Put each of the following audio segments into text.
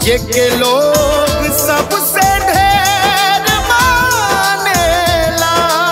जेके लोग सबसे ढेर मानेला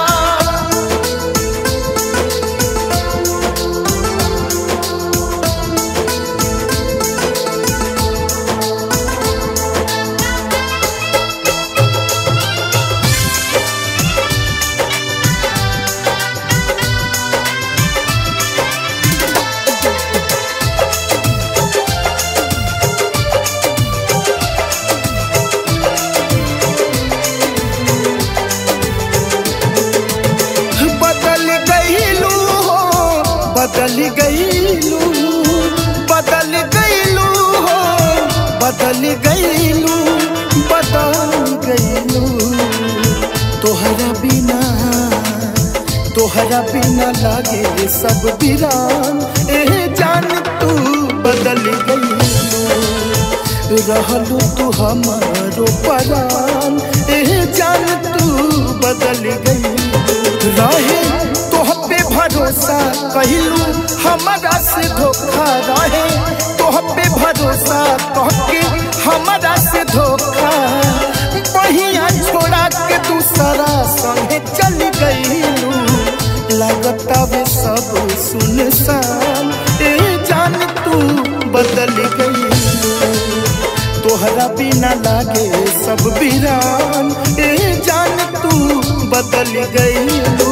बदल गईलू हो बदल गईलू बदल गईलू हो बदल गईलू बदल गईलू तोहरा बिना तोहरा बिना लागे सब बिरान ए जान तू बदल गईलू रहलू तू हमारो परान ए जान तू बदल गई रहे तोह पे भरोसा कहलू हमारा से धोखा रहे तोह पे भरोसा कह के हमारा से धोखा बहिया छोड़ा के दूसरा संगे चल गईलू लगता वे सब सुनसान ए जान तू बदल गईलू तोहरा बिना लागे सब बिरान ए जान तू बदल गईलू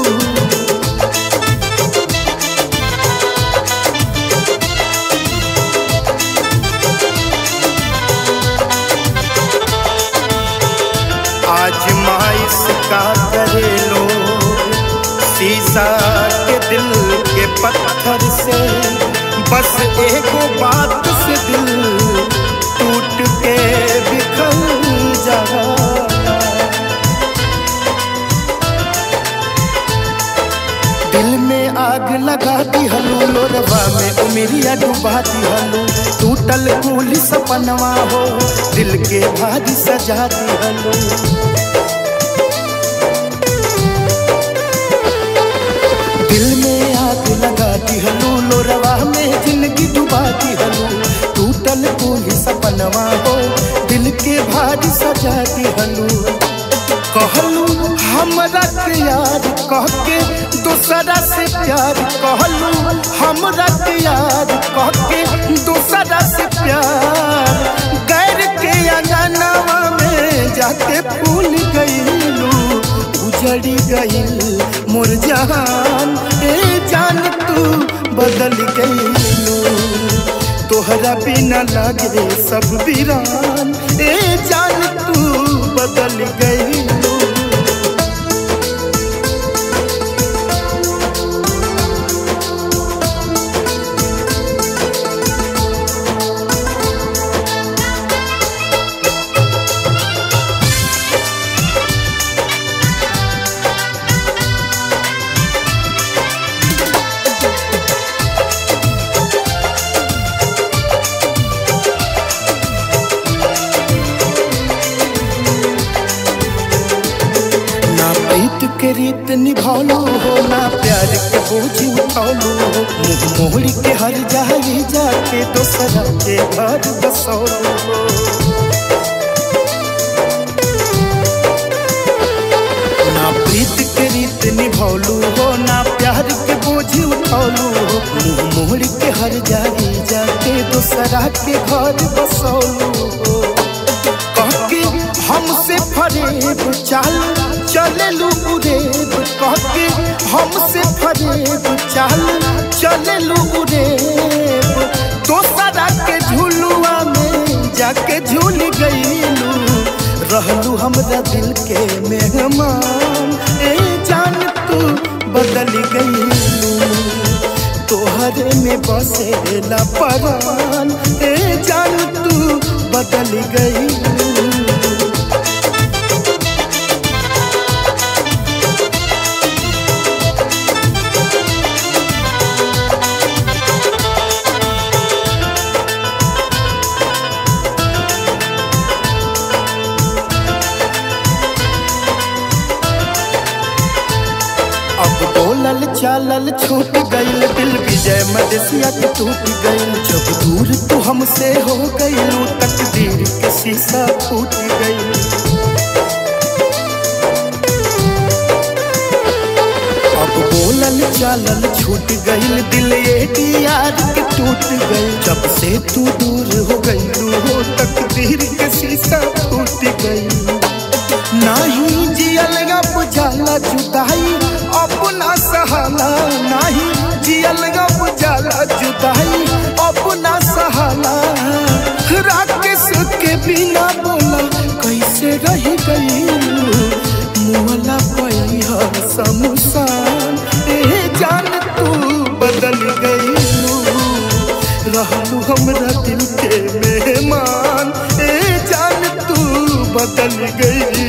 आज माइस का करे लो शीशा के दिल के पत्थर से बस एगो बात से दिल टूट के बिखर जा दिल में आग लगा दी हलू लोरवा में उमिरिया डुबा दी हलू टूटल कुल सपनवा हो दिल के भारी सजा दी हलू दिल में आग लगा दी हलू लोरवा में जिंदगी डुबा दी हलू टूटल कुल सपनवा हो दिल के भारी सजा दी हलू कहलू हमरा के यार कह के दूसरा से प्यार कहलू हमरा के यार कह के दूसरा से प्यार गैर के अंगनवा में जाके फूल गईलू उजड़ी गईल मोर जहान ए जान तू बदल गईलू तोहरा बिना लागे सब वीरान ए जान तू बदल गईलू ना पैत के रीत निभौलू हो ना प्यार के बोझ उठौलू हो मुंह मोहड़ी के हर जाई जाके दोसरा के घर बसौलू हो ना प्रीत के रीत निभौलू हो ना प्यार के बोझ उठौलू हो मुंह मोहड़ी के हर जाई जाके दोसरा के घर बसौलू हो कहके हमसे फरेब चाल चलेलू उरेब कहके हमसे फरेब चाल चलेलू उरेब दोसरा के झुलुआ में जाके झूल गईलू रहलू हमरा दिल के मेहमान ए जान तू बदल गईलू तोहरे में बसेला परान ए जान तू बदल गईलू अब बोलल चालल छूट गईल दिल विजय मदेसिया के टूट गईल जब दूर तू हमसे हो गईल तकदीर के शीशा फूट गईल अब बोलल चालल छूट गईल दिल यार के टूट गईल जब से तू दूर हो गईल हो तकदीर के शीशा फूट गईल नाही जियल गप जाला जुदाई अपना सहाला नाही जियल गप जाला जुदाई अपना सहाला राकेश के बिना बोला कैसे रह गई मुहला पैहा समुसान ए जान तू बदल गई रहलू हमरा दिल के मेहमान ए जान तू बदल गई